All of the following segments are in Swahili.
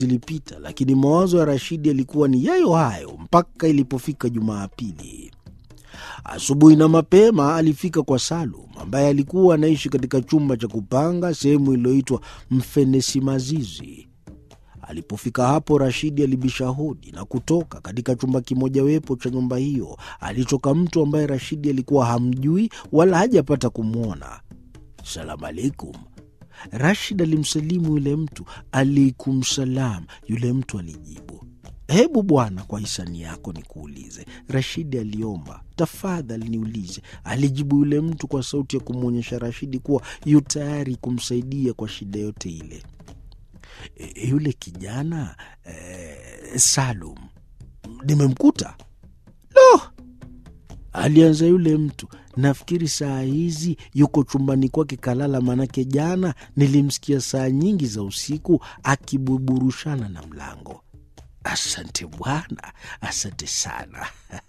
zilipita, lakini mawazo ya Rashidi yalikuwa ni yayo hayo mpaka ilipofika Jumapili. Asubuhi na mapema alifika kwa Salum ambaye alikuwa anaishi katika chumba cha kupanga sehemu iliyoitwa Mfenesi Mazizi. Alipofika hapo, Rashidi alibisha hodi na kutoka. Katika chumba kimojawapo cha nyumba hiyo alitoka mtu ambaye Rashidi alikuwa hamjui wala hajapata kumwona. Salamu alaikum. Rashid alimsalimu yule mtu. Alaikum salam. Yule mtu alijibu, hebu bwana, kwa hisani yako nikuulize. Rashidi aliomba, tafadhali niulize. Alijibu yule mtu kwa sauti ya kumwonyesha Rashidi kuwa yu tayari kumsaidia kwa shida yote ile. E, yule kijana e, Salum nimemkuta. Lo, alianza yule mtu Nafikiri saa hizi yuko chumbani kwake kalala, manake jana nilimsikia saa nyingi za usiku akibuburushana na mlango. Asante bwana, asante sana.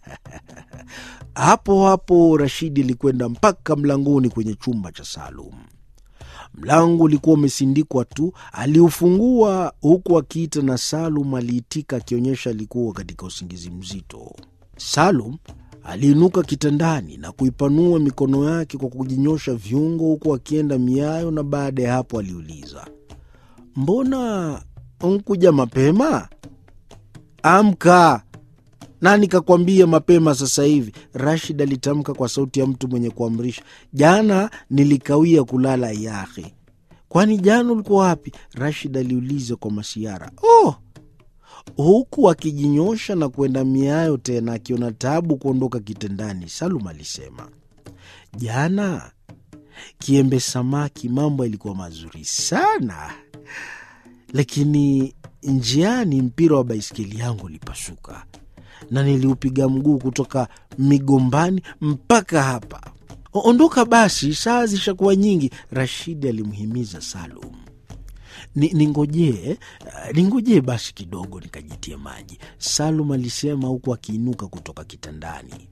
hapo hapo Rashidi alikwenda mpaka mlangoni kwenye chumba cha Salum. Mlango ulikuwa umesindikwa tu, aliufungua huku akiita, na Salum aliitika akionyesha alikuwa katika usingizi mzito. Salum aliinuka kitandani na kuipanua mikono yake kwa kujinyosha viungo huku akienda miayo, na baada ya hapo aliuliza, mbona nkuja mapema? Amka! Nani kakwambia mapema sasa hivi? Rashid alitamka kwa sauti ya mtu mwenye kuamrisha. Jana nilikawia kulala yahe. Kwani jana ulikuwa wapi? Rashid aliuliza kwa masiara. Oh, huku akijinyosha na kwenda miayo tena, akiona tabu kuondoka kitandani. Salum alisema, jana kiembe samaki, mambo yalikuwa mazuri sana, lakini njiani mpira wa baiskeli yangu ulipasuka na niliupiga mguu kutoka migombani mpaka hapa. Ondoka basi, saa zishakuwa nyingi, Rashidi alimhimiza Salum. Ningojee, ningojee basi kidogo nikajitie maji, Salum alisema huku akiinuka kutoka kitandani.